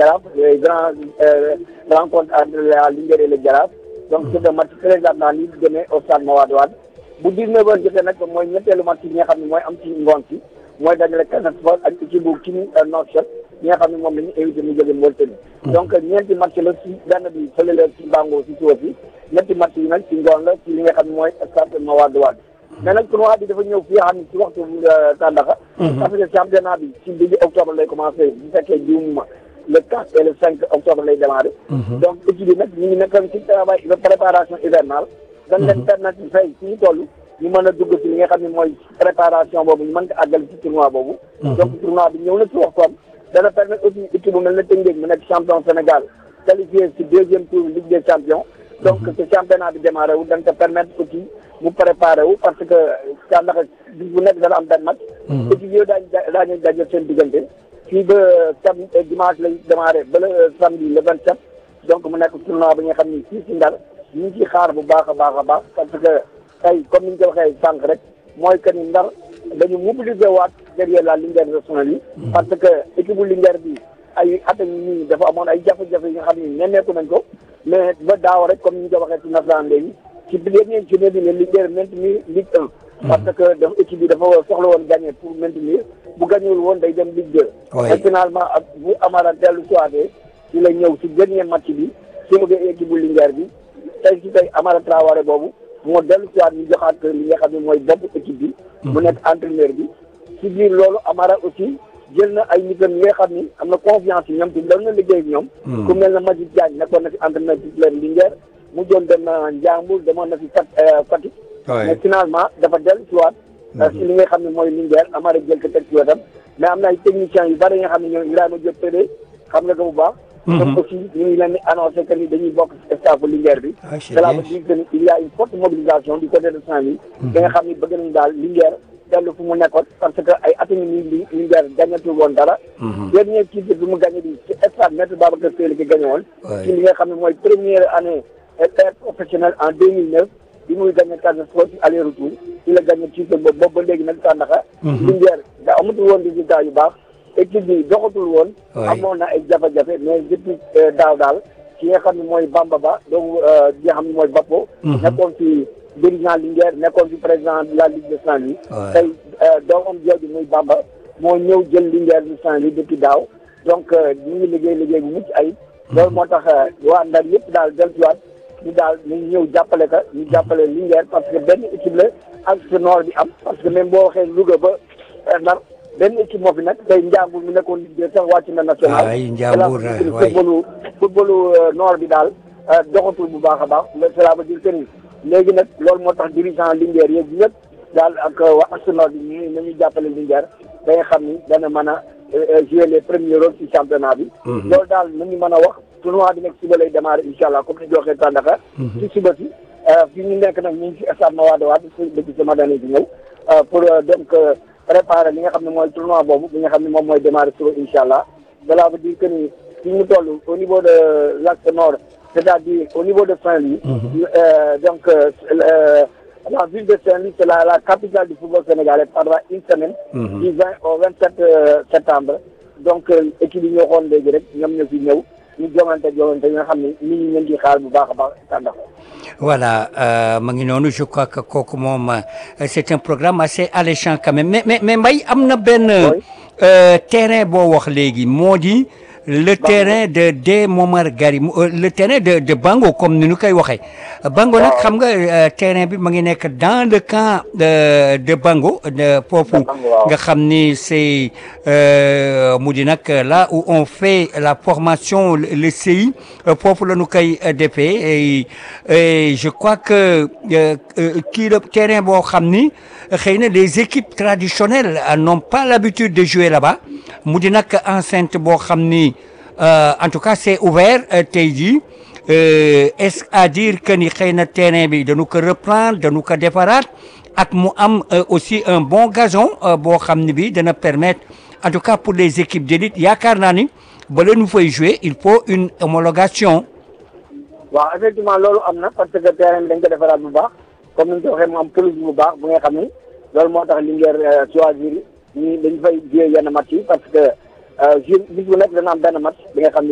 Jaraaf les grands rencontres entre la Linguère et le Jaraaf donc c'est un match très important lii di demee au stade Mawade Wade bu 19 heures jotee nag mooy ñetteelu match yi nga xam ne mooy am ci ngoon si mooy dajale Casa Sport ak équipe bu King Nouakchott ñi nga xam ne moom la ñu invité mu jóge Mauritanie donc ñeenti match la si benn bi fële la si Bango si suba si ñetti match yi nag ci ngoon la ci li nga xam ne mooy stade Mawade Wade mais nag tournoi bi dafa ñëw fi nga xam ne ci waxtu Tàndaxa parce que championnat bi ci début octobre lay commencé bu fekkee jiwuma le 4 et le 5 octobre lay démarré donc équipe bi nag ñu ngi nekkoon ci travail de préparation hivernale dañ leen permettre fay fi ñu toll ñu mën a dugg ci li nga xam ne mooy préparation boobu ñu mën ko àggal ci tournoi boobu donc tournoi bi ñëw na ci waxtoom dana permettre aussi équipe bu mel ne Tëngéej mu nekk champion Sénégal qualifié ci deuxième tour Ligue des champions donc ce championnat bi démarré wu dañ ko permettre aussi mu préparé wu parce que Tàndaxa bis bu nekk dana am benn match équipe yooyu daañu daañu daje seen diggante fii ba sam dimanche lay démarré ba le samedi le vingt sept donc mu nekk tournoi bi nga xam ni fii si Ndar ñu ngi ciy xaar bu baax a baax a baax parce que tey comme ni ñu ko waxee sànq rek mooy que ni Ndar dañu mobiliser waat derrière la Linguère nationale yi parce que équipe bu Linguère bi ay at a nii dafa amoon ay jafe-jafe yi nga xam ni nemmeeku nañ ko mais ba daaw rek comme ni ñu ko waxee ci nasaraan léegi ci dernier journée bi ne Linguère maintenir Ligue 1 parce que dafa équipe bi dafa soxla woon gagner pour maintenir bu gañewul woon day dem Ligue 2 et finalement ak bu Amara dellu soité ci la ñëw ci dernier match bi sauvé équipe bu Linguère bi tey ci tey Amara Traoré boobu moo dellu soité ñu joxaat li nga xam ne mooy bopp équipe bi mu nekk entraîneur bi ci biir loolu Amara aussi jël na ay nitam yi nga xam ni am na confiance yi ñoom te doon na liggéey ak ñoom ku mel na Majid Diagne nekkoon na fi entraîneur titulaire Linguère mu doon dem na Njambur demoon na fi Fatick mais finalement dafa dellu si waat si li nga xam ne mooy Linguère Amara jël ko teg ci wetam mais am na ay techniciens yu bari nga xam ne ñoom Ibrahima Diop Pédé xam nga ko bu baax donc aussi ñu ngi leen di annoncé que ni dañuy bokk ci staff bu Linguère bi cela veut dire que ni il y a une forte mobilisation du côté de Saint-Louis da nga xam ni bëgg nañu daal Linguère dellu fu mu nekkoon parce que ay at ngi nii li Linguère gagnatul woon dara dernier titre bi mu gagné bi ci stade Maître Babacar Sèye la ko gagné woon ci li nga xam ne mooy première année père professionnel en 2009 bi muy gagné Casa Sport ci aller retour ci la gagné titre boobu boobu ba léegi nag Tàndaxa Linguère da amatul woon résultat yu baax équipe bi doxatul woon amoon na ay jafe-jafe mais depuis daaw daal ki nga xam ne mooy Bamba Ba donc ki nga xam ne mooy Bappo nekkoon ci dirigeant Linguère nekkoon ci président de la Ligue de Saint-Louis tey doomam jooju muy Bamba moo ñëw jël Linguère de Saint-Louis depuis daaw donc ñu ngi liggéey liggéey bu mucc ayib loolu moo tax waa Ndar yëpp daal dellusiwaat ñu daal ñu ñëw jàppale ka ñu jàppale Linguère parce que benn équipe la ak ce nord bi am parce que même boo waxee Louga ba Ndar benn équipe moo fi nekk tey Njambur mu nekkoon Ligue sax wàcc na national ay Njambur waay footballu footballu nord bi daal doxatul bu baax a baax cela veut dire que ni léegi nag loolu moo tax dirigeant Linguère yeeg ñëpp daal ak waa Arsenal bi ñu nañu jàppale Linguère da nga xam ni dana mën a jouer les premiers rôles ci championnat bi loolu daal nañu mën a wax tournoi bi nag suba lay démarrer incha allah comme ni ñu waxee Tàndaxa ci suba si fi ñu nekk nag ñu ngi ci stade Mawade Wade depuis sama dane bi ñëw pour donc préparer li nga xam ne mooy tournoi boobu bi nga xam ne moom mooy démarrer suba incha allah cela veut dire que ni fi ñu toll au niveau de l'axe nord c'est-à-dire au niveau de Saint-Louis donc la ville de Saint-Louis c'est la la capitale du football sénégalais pendant une semaine du 20 au 27 septembre donc équipe yi ñoo xoon léegi rek ñoom ñoo fi ñëw ñu jongante jongante yi nga xam ne nit ñi ñu ngi xaar bu baax a baax tàndax voilà ma ngi noonu je crois que kooku moom c'est un programme assez alléchant quand même mais mais mais Mbaye am na benn terrain boo wax léegi moo di le terrain de de Momar Gari le terrain de de Bango comme ni ñu koy waxee. Bango nag xam nga terrain bi ma ngi nekk dans le camp de de Bango de foofu nga xam ni c'est mu di nag là où on fait la formation le CI foofu la ñu koy defee et je crois que kii la terrain boo xam ni xëy na les équipes traditionnelles n'ont pas l'habitude de jouer là-bas mu di nag enceinte boo xam ni en tout cas c'est ouvert tey jii est-ce à dire que ni xëy na terrain bi dañu ko reprendre dañu ko defaraat ak mu am aussi un bon gazon boo xam ni bi dana permettre en tout cas pour les équipes d'élite yaakaar naa ni ba leen fay jouer il faut une homologation waaw effectivement loolu am na parce que terrain bi dañ ko defaraat bu baax comme ni ñu ko waxee mu am pelouse bu baax bu nga xam ni loolu moo tax Linguère choisir ñi dañ fay jouer yenn match yi parce que jour bis bu nekk dana am benn match bi nga xam